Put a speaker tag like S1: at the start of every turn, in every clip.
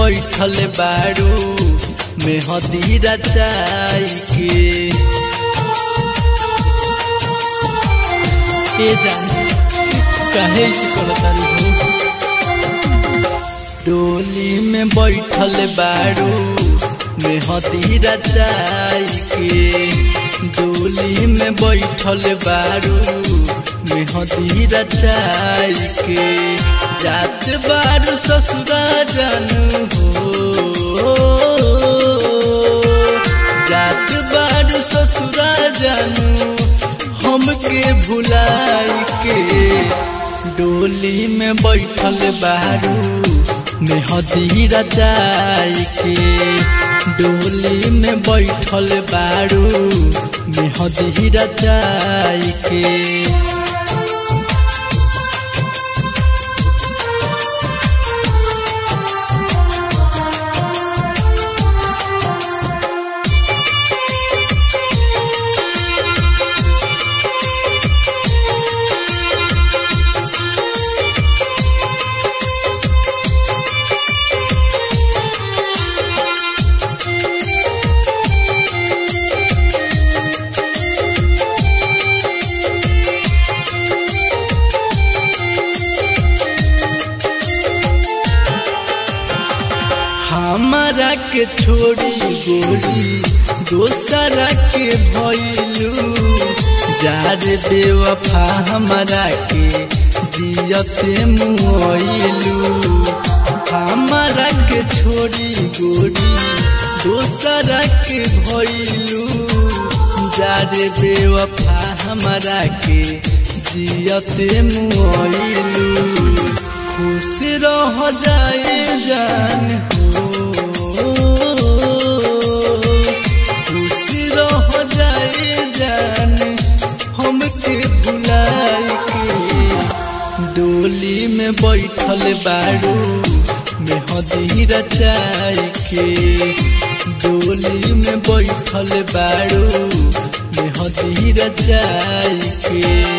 S1: बैठल बारू मेहदी रचाई के ए जान काहे से करतारी हो डोली में बैठल बारू मेहदी रचाई के डोली में बैठल बारू मेहदी रचाई के जात बारू ससुरा जानू हो जात बारू ससुरा जानू हमके भुलाई के डोली में बैठल बारू मेहदी रचाई के डोली में बैठल बारू मेहदी रचाई के हमारा के छोड़ी गोरी दोसरा के भैलू जार बेवफा हमारा के जियते मुआइलू हमारा के छोड़ी गोरी दोसरा के भैलू जार बेवफा हमारा के जियते मुआइलू खुश रह जाए जान खुश रह जाए जान हमके भुलाई के डोली में बैठल बारू मेहदी रचाई के डोली में बैठल बारू मेहदी रचाई के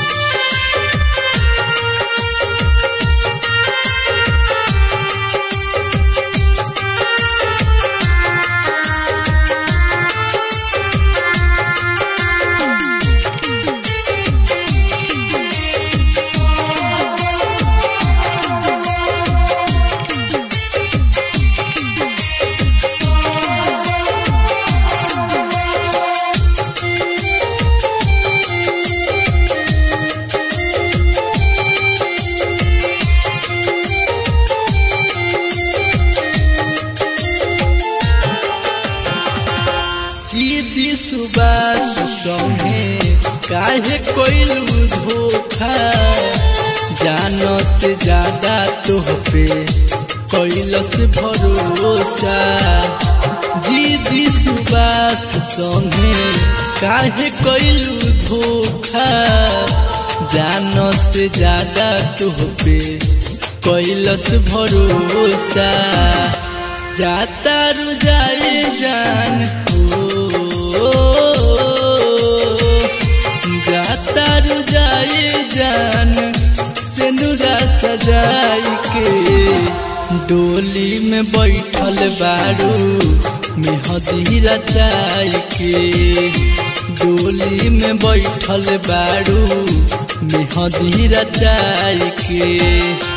S1: जीदी सुबास संगे काहे कोइलू धोखा जानो से ज्यादा तोह पे कैलस भरोसा जीदी सुबास संगे काहे कोइलू धोखा जानो से ज्यादा तोह पे कैलस भरोसा जाता रु जाए जान जाता रु जाए जान से नुरा सजाई के डोली में बैठल बारू मेहदी रचाई के डोली में बैठल बारू मेहदी रचाई के